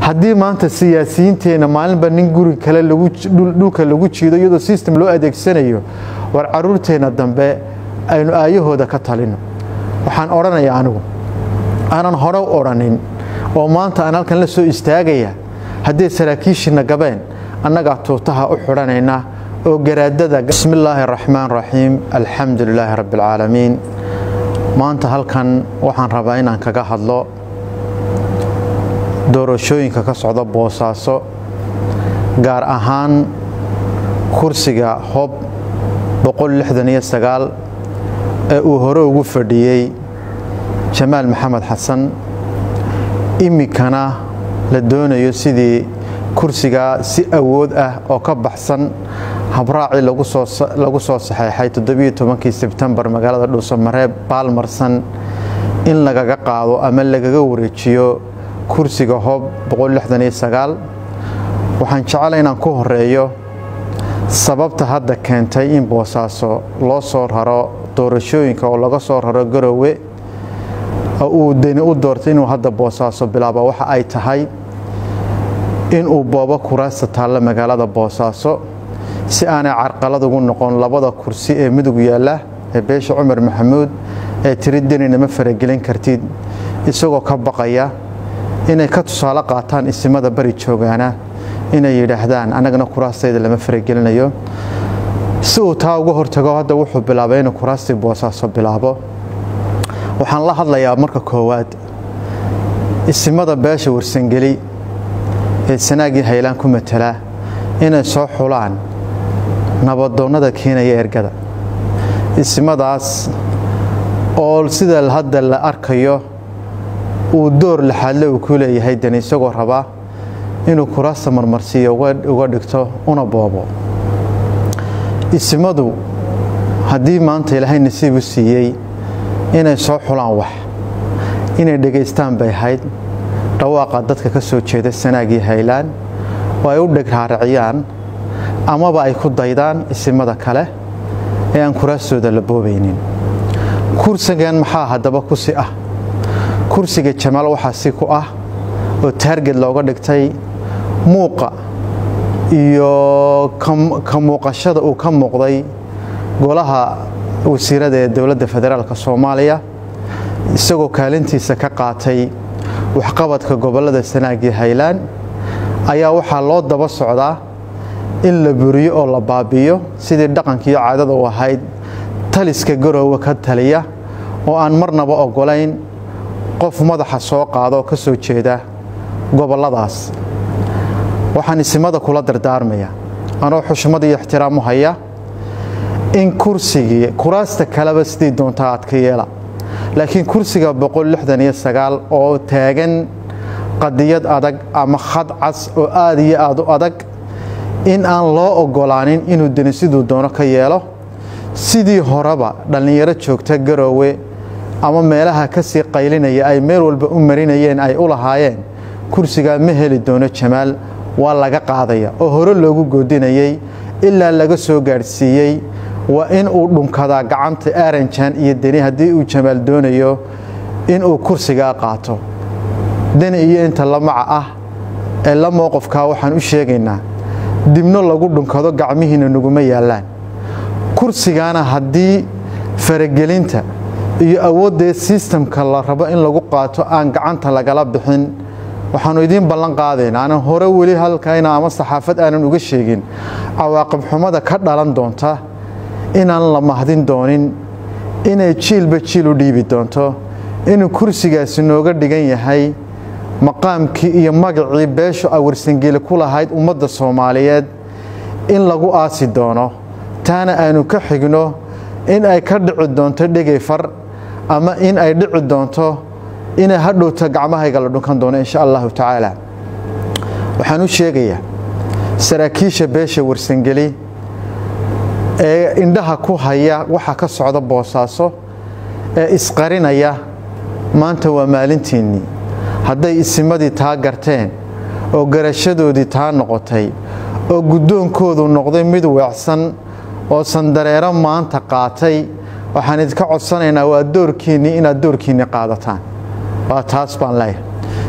haddii maanta siyaasiyiinteenna maalinba nin guri kale dhulka lagu jiido iyadoo system loo adeegsanayo war caruurteenna dambe aynu aayahooda ka talino waxaan odhanayaa anigu aanan hore u odhanin oo maanta aan halkan la soo istaagaya hadday saraakiishiina gabeen annagaa tuutaha u xidhanaynaa oo garaadada bismi illaahi araxmaan raxiim alxamdu lilaahi rabbi alcaalamiin maanta halkan waxaan rabaa inaan kaga hadlo doorashooyinka ka socda boosaaso gaar ahaan kursiga hob ee uu hore ugu fadhiyey jamaal maxamed xasan iminkana la doonayo sidii kursigaa si awood ah oo ka baxsan habraacii lagu soo saxeexay todobiyotobankii sebtembar magaalada dhuusamareeb baalmarsan in lagaga qaado ama lagaga wareejiyo kursiga hob waxaan jecela inaan ku horeeyo sababta hadda keentay in boosaaso loo soo raro doorashooyinka oo laga soo raro garowe oo uu deni u doortay inuu hadda boosaaso bilaaba waxa ay tahay inuu boobo kuraasta taalla magaalada boosaaso si aanay carqalad ugu noqon labada kursi ee midug yaalla ee beesha cumar maxamuud ee tiri denina ma faragelin kartid isagoo ka baqaya inay ka tusaale qaataan isimada bari joogaana inay yidhaahdaan annagana kuraastayda lama faragelinayo si uu taa uga hortago hadda wuxuu bilaabay inuu kuraastii boosaaso bilaabo waxaan la hadlayaa marka koowaad isimada beesha warsangeli ee sanaagii haylaan ku matala inay soo xulaan nabadoonnada keenaya ergada isimadaas oo sida hadda la arkayo uu door laxaadle uu ku leeyahay deni isagoo rabaa inuu kuraasta marmarsiiyo uga dhigto una boobo isimadu haddii maanta ilaahay nasiib u siiyey inay soo xulaan wax inay dhegaystaan bay ahayd dhawaaqa dadka ka soo jeeda sanaagii haylaan oo ay u dheg raariciyaan amaba ay ku daydaan isimada kale ee aan kuraastooda la boobaynin kursigan maxaa haddaba ku si ah kursiga jamaal waxaa si ku ah oo taarget looga dhigtay muuqa iyo ka muuqashada uu ka muuqday golaha wasiirada ee dowladda federaalk soomaaliya isagoo kaalintiisa ka qaatay waxqabadka gobollada sanaagii haylaan ayaa waxaa loo daba socdaa in la buriyo oo la baabi'iyo sidii dhaqankiiyo caadada u ahayd taliska garoowe ka taliya oo aan marnaba oggolayn qof madaxa soo qaada oo ka soo jeeda gobolladaas waxaan isimada kula dardaarmaya anoo xushmad iyo ixtiraam u haya in kursigii kuraasta kaleba sidii doontaa aad ka yeela laakiin kursiga oo taagan qadiyad adag ama khad cas oo aad iyo aad u adag in aan loo oggolaanin inuu deni siduu doono ka yeelo sidii horeba dhallinyaro joogta garoowe ama meelaha ka sii qaylinaya ay meel walba u marinayeen ay u lahaayeen kursigaa ma heli doono jamaal waa laga qaadaya oo hore loogu goodinayey ilaa laga soo gaadhsiiyey waa in uu dhunkadaa gacanta aaranjan iyo deni haddii uu jamaal doonayo inuu kursigaa qaato deni iyo inta lamaca ah ee la mowqofkaa waxaan u sheegaynaa dibno lagu dhunkado gacmihiina naguma yaallaan kursigaana haddii faragelinta iyo awooddeed sistamka la rabo in lagu qaato aan gacanta lagala bixin waxaannu idiin ballan qaadayn aanan hore weli halkayna ama saxaafad aanan uga sheegin cawaaqib xumada ka dhalan doonta inaan la mahdin doonin inay jiilba jiil u dhiibi doonto inuu kursigaasi nooga dhigan yahay maqaamkii iyo magacii beeshu awarsangeli ku lahayd ummadda soomaaliyeed in lagu aasi doono taana aanu ka xigno in ay ka dhici doonto dhegay far ama in ay dhici doonto inay hadhowta gacmahayga la dhunkan doono insha allahu tacaala waxaan u sheegayaa saraakiisha beesha warsangeli ee indhaha ku haya waxa ka socda boosaaso ee isqarinaya maanta waa maalintiinnii hadday isimadii taa garteen oo garashadoodii taa noqotay oo guddoonkoodu noqday mid weecsan oo sandareero maanta qaatay waxaan idinka codsanaynaa waa doorkiinnii inaad doorkiinni qaadataan waa taas baan leeyahay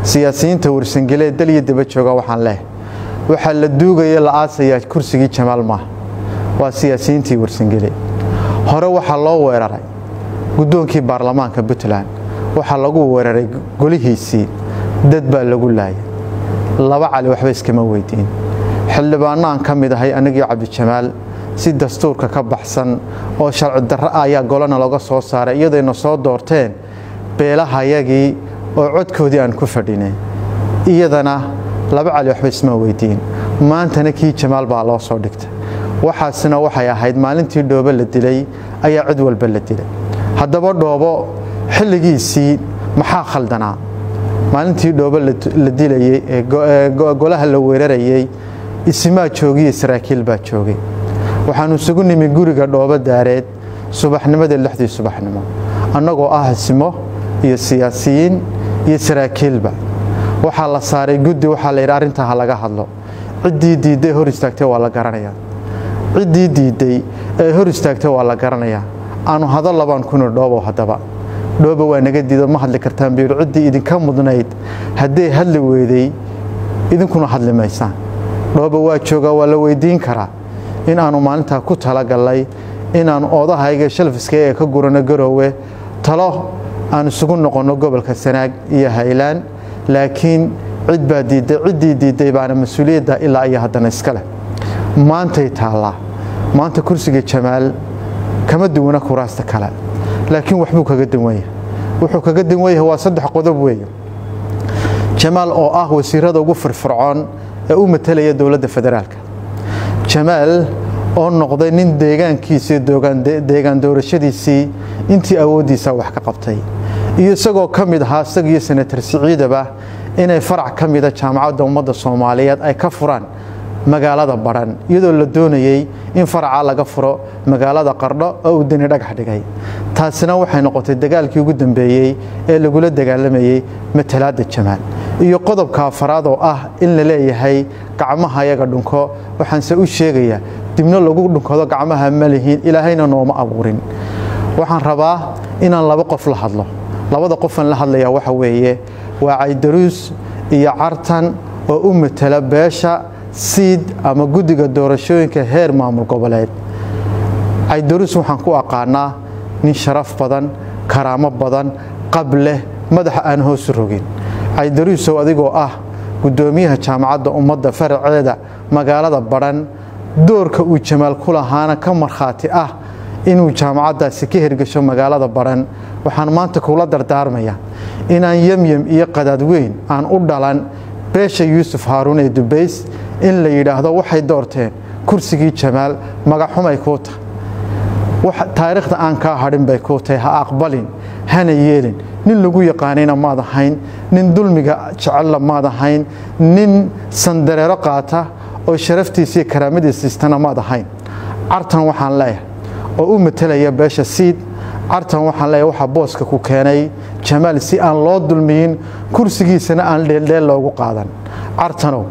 siyaasiyiinta warsangele dal iyo daba jooga waxaan leeh waxaa la duugaya la aasayaa kursigii jamaal maaha waa siyaasiyiintii warsangele hore waxaa loo weeraray guddoonkii baarlamaanka puntland waxaa lagu weeraray golihiisii dad baa lagu laayay laba cali waxba iskama weydiin xildhibaanno aan ka mid ahay anigii cabdijamaal si dastuurka ka baxsan oo sharci darro ah ayaa golana laga soo saaray iyadayna soo doorteen beelahayagii oo codkoodii aan ku fadhinay iyadana laba cali waxba isma weydiin maantana kii jamaal baa loo soo dhigtay waxaasina waxay ahayd maalintii dhoobo la dilay ayaa cid walba la dilay haddaba dhoobo xilligiisii maxaa khaldanaa maalintii dhoobo la dilayey ee golaha la weerarayey isimaa joogiyo saraakiil baa joogay waxaannu isugu nimi guriga dhoobo daareed subaxnimadii lixdii subaxnimo annagoo ah isimo iyo siyaasiyiin iyo saraakiilba waxaa la saaray guddi waxaa la yidhi arrintaa ha laga hadlo ciddii diidday hor istaagtay waa la garanayaa ciddii diidday ee hor istaagtay waa la garanayaa aanu hado labaan kuna dhoobow haddaba dhoobo waa naga diido ma hadli kartaan biiru ciddii idinka mudnayd hadday hadli weyday idinkuna hadli maysaan dhoobo waa joogaa waa la weydiin karaa in aanu maalintaa ku talagallay inaannu oodahayga shalfiska ee ka gurano garoowe talo aan isugu noqonno gobolka sanaag iyo haylaan laakiin cid baa diidday ciddii diidday baana mas-uuliyadda ilaa iyo haddana iska leh maantay taallaa maanta kursiga jamaal kama duwana kuraasta kale laakiin waxbuu kaga duwan yahay wuxuu kaga duwan yahay waa saddex qodob weeye jamaal oo ah wasiirada ugu firfircoon ee u matalaya dowladda federaalka jamaal oo noqday nin deegaankiisii deegaan doorashadiisii intii awooddiisa wax ka qabtay iyo isagoo ka mid ahaa isagiyo senatar siciidaba inay farac ka mida jaamacadda ummadda soomaaliyeed ay ka furaan magaalada badhan iyadoo la doonayey in faracaa laga furo magaalada qardho oo uu deni dhagax dhigay taasina waxay noqotay dagaalkii ugu dambeeyey ee lagula dagaalamayey matalaadda jamaal iyo qodobka afaraad oo ah in la leeyahay gacmaha yaga dhunko waxaanse u sheegayaa dibno lagu dhunkado gacmaha ma lihiin ilaahayna nooma abuurin waxaan rabaa inaan laba qof la hadlo labada qofaan la hadlayaa waxa weeye waa caydaruus iyo cartan oo u matala beesha siid ama guddiga doorashooyinka heer maamul goboleed caydaruus waxaan ku aqaanaa nin sharaf badan karaamo badan qab leh madaxa aan hoosu rogin caydaruusow adigoo ah guddoomiyaha jaamacadda ummadda faraceeda magaalada badhan doorka uu jamaal ku lahaana ka markhaati ah inuu jaamacaddaasi ka hirgasho magaalada badhan waxaan maanta kula dardaarmaya inaan yemyem iyo qadaad weyn aan u dhalan beesha yuusuf haaruun ee dubays in la yidhaahdo waxay doorteen kursigii jamaal magaxumay kuu tahay taariikhda aan kaa hadhin bay kuu tahay ha aqbalin hana yeelin nin lagu yaqaanayna maad ahayn nin dulmiga jecella maad ahayn nin sandareero qaata oo sharaftiisa iyo karaamadiisa istana maad ahayn cartan waxaan leeyahay oo u matalaya beesha siid cartan waxaan leeyahay waxaa booska ku keenay jamaal si aan loo dulmiyin kursigiisana aan dheeldheel loogu qaadan cartanow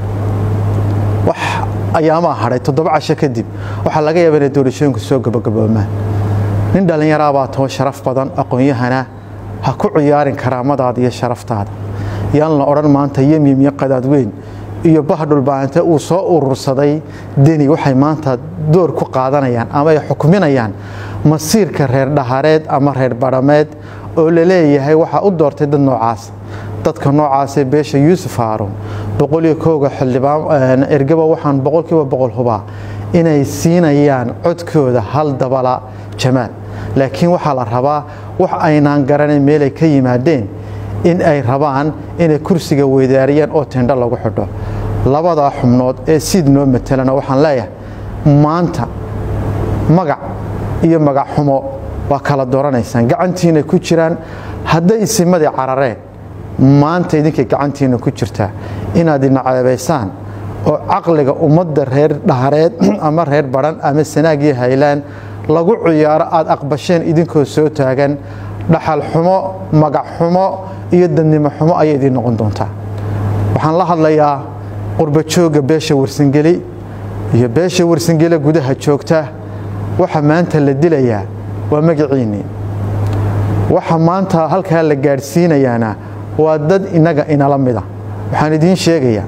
wax ayaamaa hadhay toddoba casho kadib waxaa laga yaaba inay doorashooyinku soo gabagaboomaan nin dhallinyaraabaa too sharaf badan aqoon-yahana ha ku ciyaarin karaamadaada iyo sharaftaada yaan la odhan maanta yemyem iyo qadaad weyn iyo bahdhulbaante uu soo urursaday deni waxay maanta door ku qaadanayaan ama ay xukminayaan masiirka reer dhahareed ama reer badhameed oo la leeyahay waxaa u doortay dad noocaas dadka noocaasee beesha yuusuf haaruun boqoliyo kooga xildhibaan ergaba waxaan boqolkiiba boqol hubaa inay siinayaan codkooda hal dabala jamaal laakiin waxaa la rabaa wax aynaan garanayn meelay ka yimaadeen in ay rabaan inay kursiga weydaariyaan oo tendho lagu xidho labadaa xubnood ee siid noo matelana waxaan leeyahay maanta magac iyo magac xumo waa kala dooranaysaan gacantiina ku jiraan hadday isimadii carareen maanta idinkay gacantiina ku jirtaa inaad inaceebaysaan oo caqliga ummadda reer dhahareed ama reer badhan ama sanaagii haylaan lagu ciyaaro aad aqbasheen idinkoo soo taagan dhaxal xumo magac xumo iyo dadnimo xumo ayay idiin noqon doontaa waxaan la hadlayaa qurbajooga beesha warsangeli iyo beesha warsangele gudaha joogta waxa maanta la dilayaa waa magaciinnii waxa maanta halkaa la gaadhsiinayaana waa dad innaga inala mida waxaan idiin sheegayaa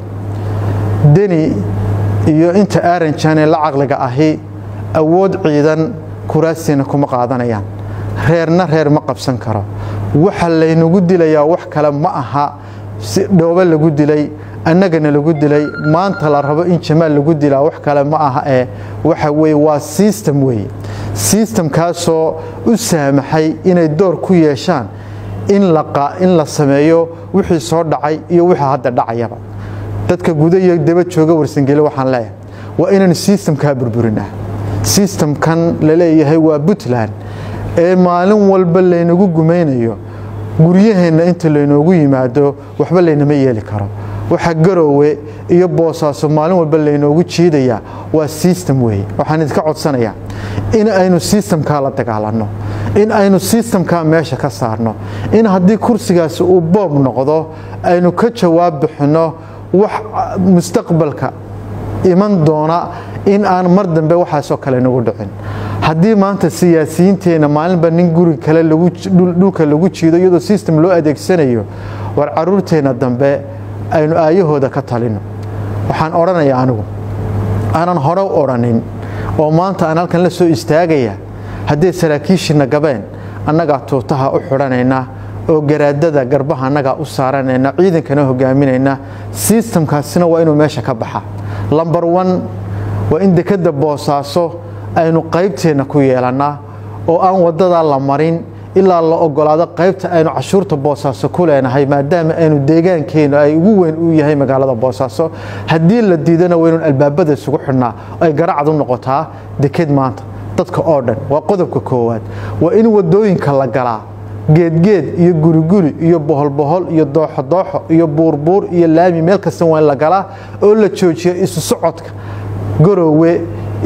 deni iyo inta aaranjaanee la caqliga ahi awood ciidan kuraastiina kuma qaadanayaan reerna reer ma qabsan karo waxa laynagu dilayaa wax kale ma aha si dhoobo lagu dilay annagana lagu dilay maanta la rabo in jamaal lagu dilaa wax kale ma aha ee waxa weye waa sistem weeye sistamkaasoo u saamaxay inay door ku yeeshaan in la sameeyo wixii soo dhacay iyo wixii hadda dhacayaba dadka guda iyo daba jooga warsangeli waxaan leeyahay waa inaynu sistamkaa burburinaa sistamkan la leeyahay waa puntland ee maalin walba laynagu gumaynayo guryaheenna inta laynoogu yimaado waxba laynama yeeli karo waxa garoowe iyo boosaaso maalin walba laynoogu jiidayaa waa sistem weeye waxaan idinka codsanayaa in aynu sistamkaa la dagaalanno in aynu sistamkaa meesha ka saarno in haddii kursigaasi uu boob noqdo aynu ka jawaab bixinno wax mustaqbalka iman doona in aan mar dambe waxaasoo kale nagu dhicin haddii maanta siyaasiyiinteenna maalinba nin guri kale dhulka lagu jiido iyadoo sistem loo adeegsanayo war caruurteenna dambe aynu aayahooda ka talino waxaan odhanayaa anigu aanan hore u odhanin oo maanta aan halkan la soo istaagaya hadday saraakiishiina gabeen annagaa tuutaha u xidhanayna oo garaadada garbaha annagaa u saaranayna ciidankana hogaaminayna sistamkaasina waa inuu meesha ka baxa lambar wan waa in dekadda boosaaso aynu qaybteenna ku yeelannaa oo aan waddadaa la marin ilaa la ogolaado qaybta aynu cashuurta boosaaso ku leenahay maadaama aynu deegaankeennu ay ugu weyn u yahay magaalada boosaaso haddii la diidana waynun albaabada isugu xidhnaa ay garacad u noqotaa deked maanta dadka oo dhan waa qodobka koowaad waa in wadooyinka la galaa geedgeed iyo guriguri iyo boholbohol iyo dooxodooxo iyo buurbuur iyo laami meel kasta waa in la galaa oo la joojiya isu socodka garoowe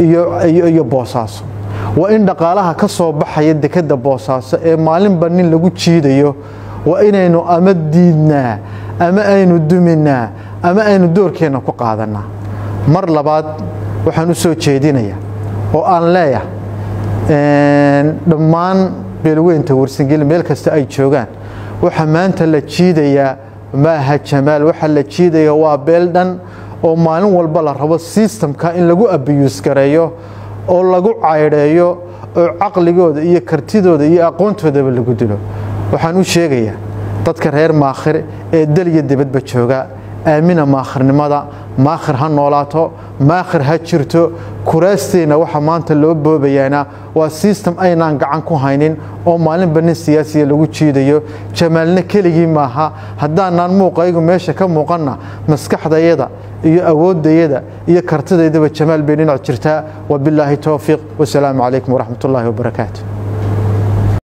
iyo boosaaso waa in dhaqaalaha ka soo baxaya dekadda boosaaso ee maalinba nin lagu jiidayo waa inaynu ama diidnaa ama aynu duminaa ama aynu doorkeenna ku qaadannaa mar labaad waxaan u soo jeedinayaa oo aan leeyahay dhammaan beelweynta warsangeli meel kasta ay joogaan waxa maanta la jiidayaa maaha jamaal waxa la jiidaya waa beel dhan oo maalin walba la rabo sistamka in lagu abiyuus gareeyo oo lagu caydheeyo oo caqligooda iyo kartidooda iyo aqoontoodaba lagu dilo waxaan u sheegayaa dadka reer maakhir ee dal iyo dibadba jooga aamina maakhirnimada maakhir ha noolaato maakhir ha jirto kuraasteenna waxa maanta loo boobayaana waa sistem aynaan gacan ku haynin oo maalinba nin siyaasiya lagu jiidayo jamaalna keligii maaha haddaanaan muuqaygu meesha ka muuqanna maskaxdayada iyo awooddayada iyo kartidaydaba jamaal bay dhinac jirtaa wabilaahi towfiiq wasalaamu calaykum waraxmat ullaahi wabarakaatu